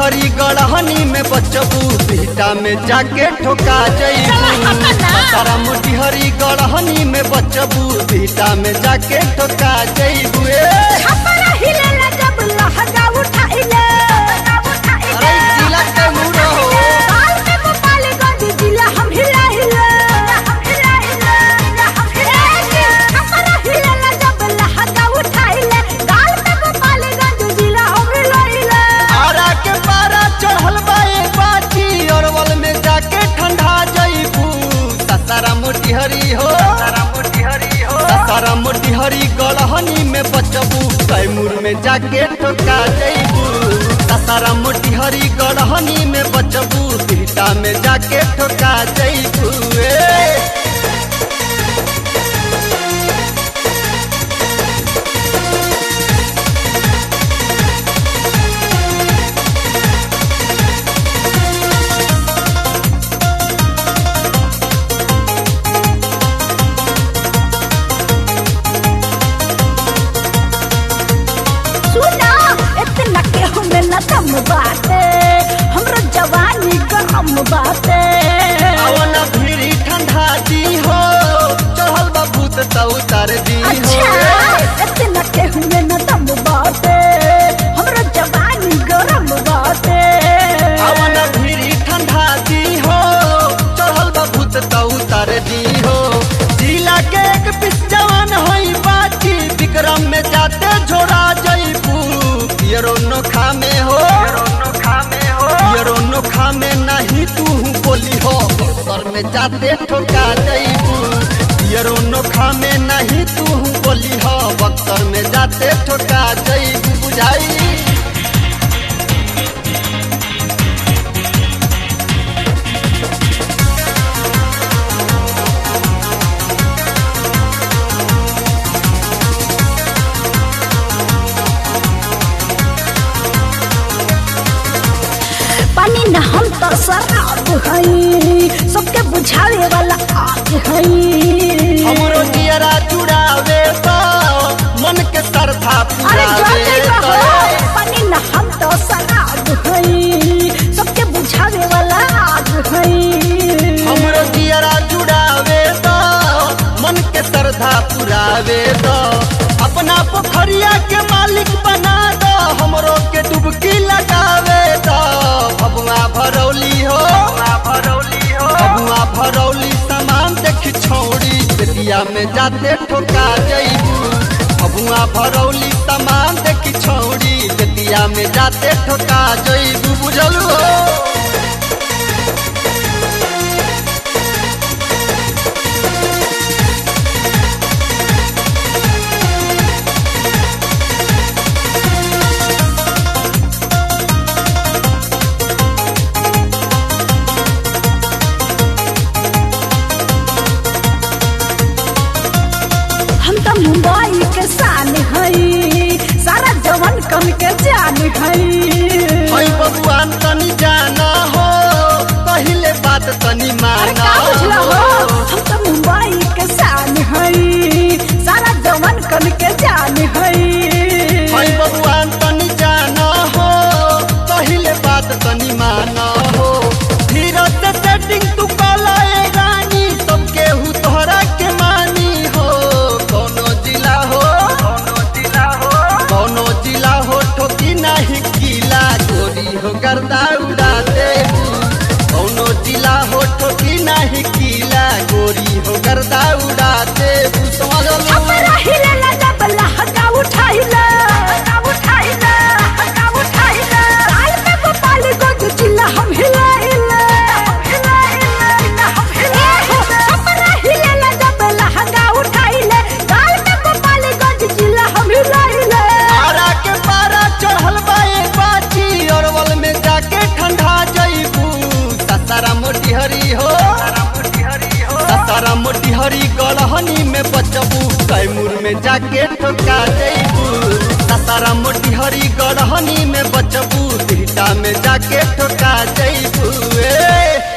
मोटिहरी गढ़हनी में बचबू बिहटा में जाके ठोका जईबू सारा मोटिहरी गढ़हनी में बचबू बिहटा में जाके ठोका जईबू ए छपरा हिलेला जब लहंगा उठाइले अरे जिला के मुड़ो बाल में गोपालगंज जिला हम हिलाइले हम हिलाइले हम हिलाइले छपरा हिलेला जब लहंगा उठाइले बाल में गोपालगंज जिला हम हिलाइले आरा के पारा चढ़ल बा ए बाची अरवल में जाके ठंडा जईबू ससारा मोटिहरी हो ससारा मोटिहरी हो ससारा मोटिहरी गढ़हनी में बचबू कैमूर में जाके ठोका जईबू ससारा मोटिहरी गढ़हनी में बचबू बिहटा में जाके ठोका जईबू ए सुना इतना के हमें न दम बाटे हमरो जवानी गरम बाटे अवन भीड़ी ठंडा दी हो चढ़ल बा भूत त उतार दी हो अच्छा इतना के हमें न दम बाटे हमरो जवानी गरम बाटे अवन भीड़ी ठंडा दी हो चढ़ल बा भूत त उतार दी हो जिला के एक पिस जवान होई बाची विक्रम में जाते झोरा जईबू पियरो नोखा में हो पियरो नोखा में नहीं तू बोली हो सर में जाते ठोका जईबू पियरो नोखा में नहीं तू बोली हो बक्सर में जाते ठोका जईबू बुझाई पानी न हम तो शराब हई सबके बुझावे वाला आग हई हमरो दियरा चुड़ावे तो मन के सरधा अरे पुरावे जल्दी तो कहो पानी न हम तो शराब हई सबके बुझावे वाला आग हई हमरो दियरा चुड़ावे तो मन के सरधा पुरावे तो अपना पोखरिया के मालिक बना दो हमरो के डुबकी लगावे तो भगवा भरौली हो भरौली हो भगवा भरौली सामान देखी छौड़ी बेटिया में जाते ठोका जईबू भगवा भरौली सामान देखी छौड़ी बेटिया में जाते ठोका जईबू बुझलू हो हम तो मुंबई के शान हई सारा जवन कन के जान हई हई बबुआन तनी जाना हो पहिले बात तनी अरे माना का बुझला हो हम तो मुंबई के शान हई सारा जवन कन के जान हई हई बबुआन तनी जाना हो पहिले बात तनी माना हो धीरज से सेटिंग तू कला ए रानी सब केहू तोहरा के मानी हो कोनो जिला हो कोनो जिला हो कोनो जिला हो ठोकी नहीं किला गोरी हो गर्दा उड़ा दे कोनो जिला हो ठोकी नहीं किला गोरी हो गर्दा उड़ा दे समझ लो हमरा हिलेला जब लहंगा उठाइला लहंगा उठाइला लहंगा उठाइला साल में गोपाल गंज जिला हम हिलाइला हिलाइला हम हिलाइला हमरा हिलेला जब लहंगा उठाइला साल में गोपाल गंज जिला हम हिलाइला आरा के पारा चढ़ल बा ए बाची अरवल में जाके ठंडा जईबू ससारा मोटिहरी हो ससारा मोटिहरी गढ़हनी में बचबू कैमूर में जाके ठोका जईबू ससारा मोटिहरी गढ़हनी में बचबू बिहटा में जाके ठोका जईबू ए